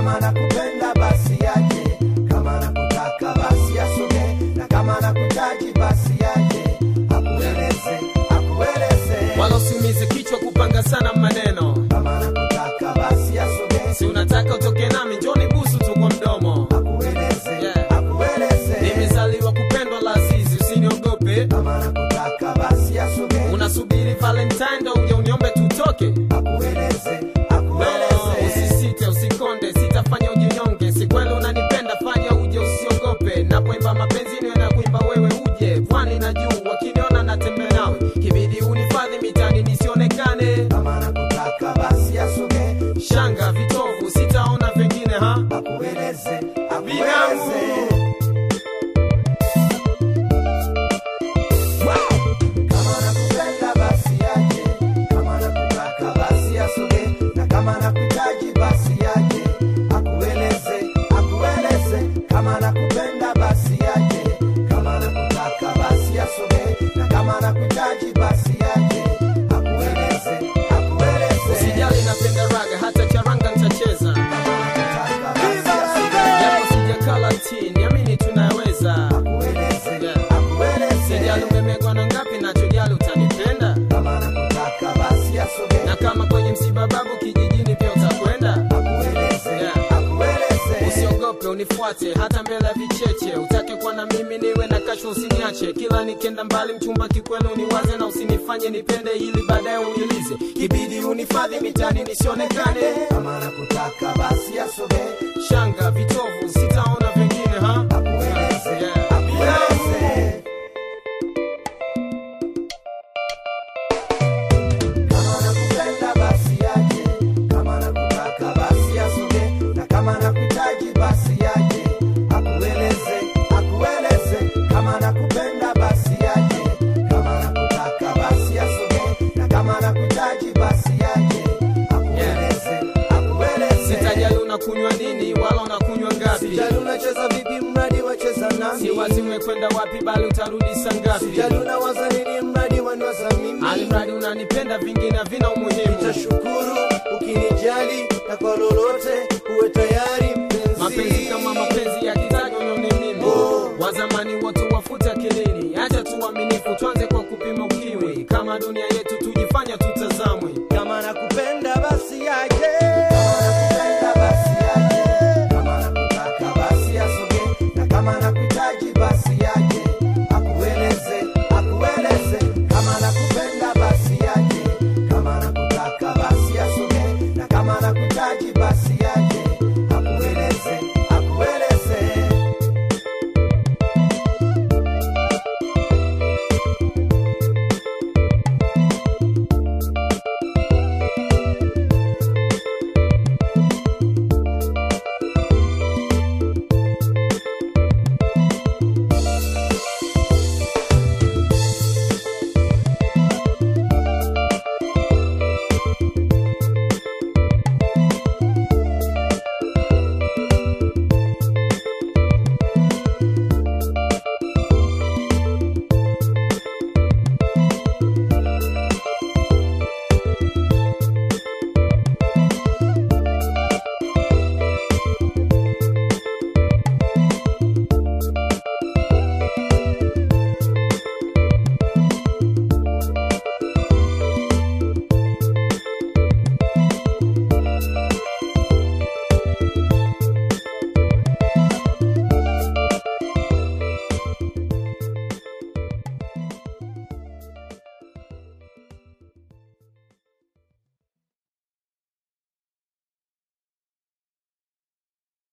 kama nakupenda basi aje kama nakutaka basi asogee na kama nakuhitaji basi aje akueleze akueleze wala usiumize kichwa kupanga sana maneno kama nakutaka basi asogee si unataka utoke nami njoni busu tu kwa mdomo akueleze Yeah. akueleze nimezaliwa kupendwa la azizi usiniogope kama nakutaka basi asogee unasubiri valentine ndo uje uniombe tutoke akueleze No, akueleze usisite usikonde sitafanya ujinyonge si kweli unanipenda fanya uje usiogope napoimba mapenzi niwe na kuimba wewe uje pwani na juu wakiniona natembea nawe kibidi unifadhi mitani nisionekane kama nakutaka basi asogee shanga vitovu sitaona vingine ha akueleze Binamu. akueleze kama nakupenda basi aje kama nakutaka basi asogee na kama nakuhitaji basi aje akueleze akueleze kama nakupenda basi aje kama nakutaka basi asogee na kama nakuhitaji basi aje akueleze akueleze usijali napenda raga hata charanga nitacheza kama nakutaka basi asogee japo sijakala ti niamini tunaweza akueleze Yeah. akueleze sijali umemegwa na ngapi nachojali utanipenda kama nakutaka basi asogee na kama kwenye msiba babu kijijini pia utakwenda akueleze Yeah. akueleze usiogope unifuate hata mbele ya vicheche utake kuwa na mimi niwe na kasho usiniache kila nikenda mbali mchumba kikweli uniwaze na usinifanye nipende ili baadaye unilize kibidi unifadhi mitani nisionekane kama nakutaka basi asogee shanga vitovu sitaona vingine ha akueleze Yeah. akueleze kama nakupenda basi aje kama nakutaka basi asogee na kama nakuhitaji basi aje akueleze akueleze kama nakupenda basi aje kama nakutaka basi asogee na kama nakuhitaji basi aje akueleze akueleze sitajali unakunywa nini wala unakunywa ngapi Sijali unacheza vipi mradi wacheza nami si wazi umekwenda wapi bali utarudi saa ngapi Sijali unawaza nini mradi waniwaza mimi alimradi unanipenda vingine havina umuhimu Nitashukuru ukinijali na kwa lolote